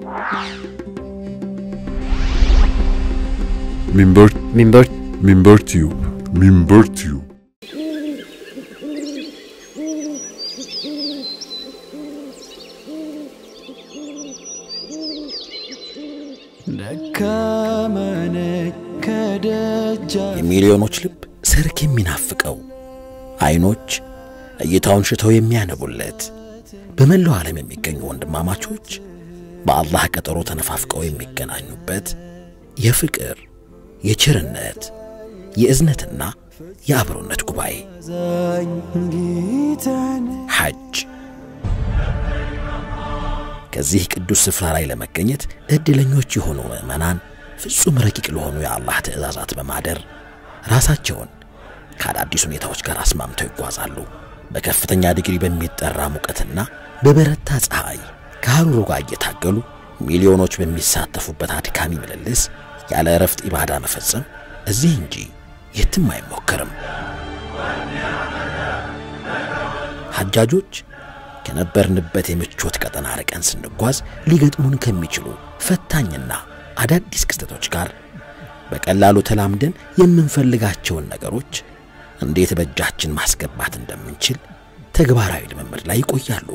ሚንበር ሚንበር ሚንበር ቲዩብ ሚንበር ቲዩብ የሚሊዮኖች ልብ ሰርክ የሚናፍቀው አይኖች እይታውን ሽተው የሚያነቡለት በመላው ዓለም የሚገኙ ወንድማማቾች በአላህ ቀጠሮ ተነፋፍቀው የሚገናኙበት የፍቅር፣ የቸርነት፣ የእዝነትና የአብሮነት ጉባኤ ሐጅ። ከዚህ ቅዱስ ስፍራ ላይ ለመገኘት ዕድለኞች የሆኑ ምዕመናን ፍጹም ረቂቅ ለሆኑ የአላህ ትእዛዛት በማደር ራሳቸውን ከአዳዲስ ሁኔታዎች ጋር አስማምተው ይጓዛሉ። በከፍተኛ ዲግሪ በሚጠራ ሙቀትና በበረታ ፀሐይ ከሐሩሩ ጋር እየታገሉ ሚሊዮኖች በሚሳተፉበት አድካሚ ምልልስ ያለ እረፍት ኢባዳ መፈጸም እዚህ እንጂ የትም አይሞከርም። ሐጃጆች ከነበርንበት የምቾት ቀጠና ርቀን ስንጓዝ ሊገጥሙን ከሚችሉ ፈታኝና አዳዲስ ክስተቶች ጋር በቀላሉ ተላምደን የምንፈልጋቸውን ነገሮች እንዴት በእጃችን ማስገባት እንደምንችል ተግባራዊ ልምምድ ላይ ይቆያሉ።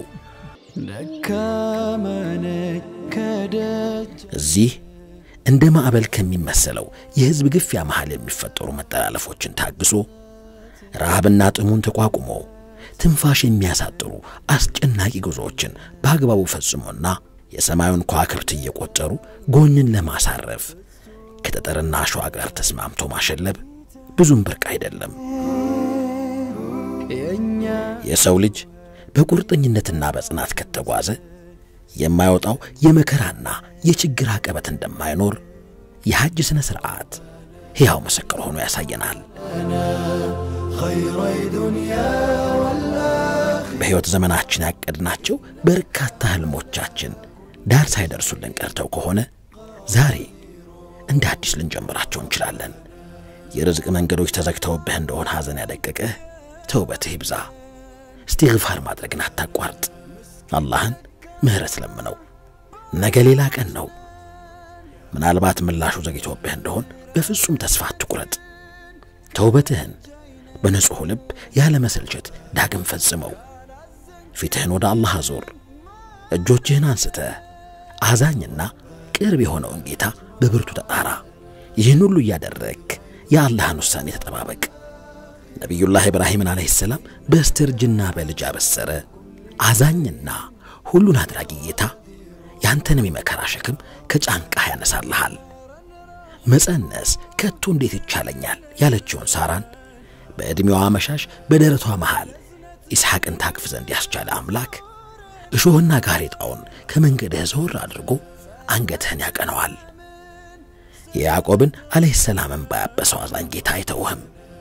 እዚህ እንደ ማዕበል ከሚመሰለው የሕዝብ ግፊያ መሃል የሚፈጠሩ መጠላለፎችን ታግሶ ረሃብና ጥሙን ተቋቁሞ ትንፋሽ የሚያሳጥሩ አስጨናቂ ጉዞዎችን በአግባቡ ፈጽሞና የሰማዩን ከዋክብት እየቆጠሩ ጎኝን ለማሳረፍ ከጠጠርና አሸዋ ጋር ተስማምቶ ማሸለብ ብዙም ብርቅ አይደለም። የሰው ልጅ በቁርጠኝነትና በጽናት ከተጓዘ የማይወጣው የመከራና የችግር አቀበት እንደማይኖር የሐጅ ሥነ ሥርዓት ሕያው ምስክር ሆኖ ያሳየናል። በሕይወት ዘመናችን ያቀድናቸው በርካታ ሕልሞቻችን ዳር ሳይደርሱልን ቀርተው ከሆነ ዛሬ እንደ አዲስ ልንጀምራቸው እንችላለን። የርዝቅ መንገዶች ተዘግተውብህ እንደሆነ ሐዘን ያደቀቀህ ተውበትህ ይብዛ። እስቲግፋር ማድረግን አታቋርጥ። አላህን ምሕረት ለምነው። ነገ ሌላ ቀን ነው። ምናልባት ምላሹ ዘግይቶብህ እንደሆን በፍጹም ተስፋ አትቁረጥ። ተውበትህን በንጹሕ ልብ ያለ መሰልቸት ዳግም ፈጽመው። ፊትህን ወደ አላህ አዞር። እጆችህን አንስተህ አዛኝና ቅርብ የሆነውን ጌታ በብርቱ ተጣራ። ይህን ሁሉ እያደረግክ የአላህን ውሳኔ ተጠባበቅ። ነቢዩላህ ኢብራሂምን ዓለይሂ ሰላም በስተርጅና በልጅ አበሰረ። አዛኝና ሁሉን አድራጊ ጌታ ያንተንም የመከራ ሸክም ከጫንቃህ ያነሳልሃል። መጸነስ ከቶ እንዴት ይቻለኛል ያለችውን ሳራን በዕድሜዋ መሻሽ በደረቷ መሃል ኢስሐቅን ታቅፍ ዘንድ ያስቻለ አምላክ እሾህና ጋሬጣውን ከመንገድህ ዘወር አድርጎ አንገትህን ያቀነዋል። የያዕቆብን ዓለይሂ ሰላም እንባ ያበሰው አዛኝ ጌታ አይተውህም።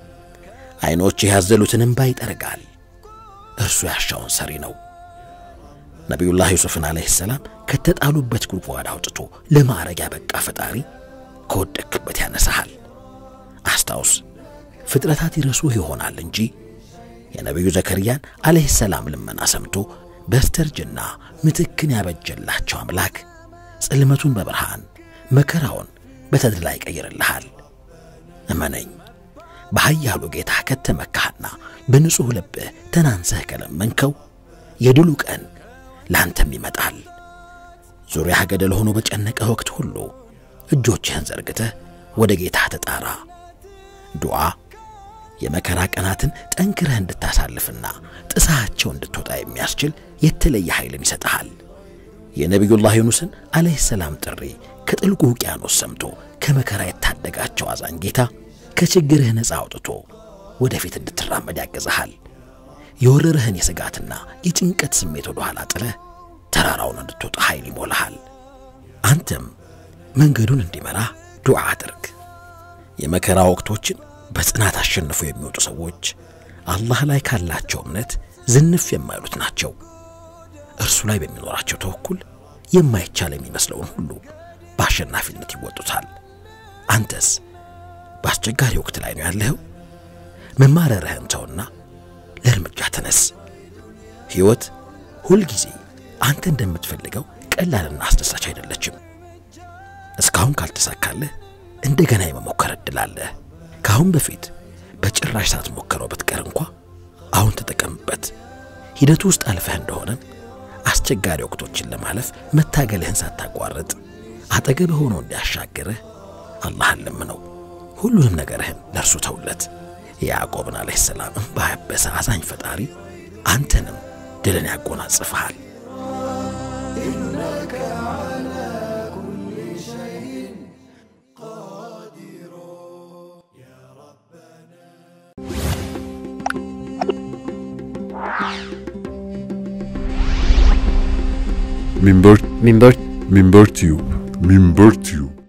ዐይኖችህ ያዘሉትን እንባ ይጠርጋል። እርሱ ያሻውን ሰሪ ነው። ነቢዩላህ ዩሱፍን ዓለይሂ ሰላም ከተጣሉበት ጉድጓድ አውጥቶ ለማዕረግ ያበቃ ፈጣሪ ከወደክበት ያነሳሃል። አስታውስ፣ ፍጥረታት ይረሱህ ይሆናል እንጂ የነቢዩ ዘከርያን ዓለይሂ ሰላም ልመና ሰምቶ በስተርጅና ምትክን ያበጀላቸው አምላክ ጽልመቱን በብርሃን መከራውን በተድላ ይቀይርልሃል። እመነኝ፣ በኃያሉ ጌታ ከተመካህና በንጹሕ ልብህ ተናንሰህ ከለመንከው የድሉ ቀን ለአንተም ይመጣል። ዙሪያህ ገደል ሆኖ በጨነቀ ወቅት ሁሉ እጆችህን ዘርግተህ ወደ ጌታ ተጣራ። ዱዓ የመከራ ቀናትን ጠንክረህ እንድታሳልፍና ጥሳቸው እንድትወጣ የሚያስችል የተለየ ኃይልን ይሰጥሃል። የነቢዩላህ ዩኑስን ዓለይሂ ሰላም ጥሪ ከጥልቁ ውቅያኖስ ሰምቶ ከመከራ የታደጋቸው አዛኝ ጌታ ከችግርህ ነፃ አውጥቶ ወደፊት እንድትራመድ ያግዝሃል። የወረረህን የስጋትና የጭንቀት ስሜት ወደ ኋላ ጥለህ ተራራውን እንድትወጣ ኃይል ይሞልሃል። አንተም መንገዱን እንዲመራህ ዱዓ አድርግ። የመከራ ወቅቶችን በጽናት አሸንፈው የሚወጡ ሰዎች አላህ ላይ ካላቸው እምነት ዝንፍ የማይሉት ናቸው። እርሱ ላይ በሚኖራቸው ተወኩል የማይቻል የሚመስለውን ሁሉ በአሸናፊነት ይወጡታል። አንተስ በአስቸጋሪ ወቅት ላይ ነው ያለኸው? መማረርህን ተውና ለእርምጃ ተነስ። ሕይወት ሁልጊዜ አንተ እንደምትፈልገው ቀላልና አስደሳች አይደለችም። እስካሁን ካልተሳካልህ እንደገና የመሞከር እድል አለህ። ከአሁን በፊት በጭራሽ ሳትሞክረው ብትቀር እንኳ አሁን ተጠቀምበት። ሂደቱ ውስጥ አልፈህ እንደሆነም አስቸጋሪ ወቅቶችን ለማለፍ መታገልህን ሳታቋርጥ አጠገብህ ሆኖ እንዲያሻግርህ አላህን ለምነው። ሁሉንም ነገርህን ለእርሱ ተውለት። የያዕቆብን ዓለይሂ ሰላም እምባ ያበሰ አዛኝ ፈጣሪ አንተንም ድልን ያጎናጽፍሃል። Minber Minber Minber Tube Minber Tube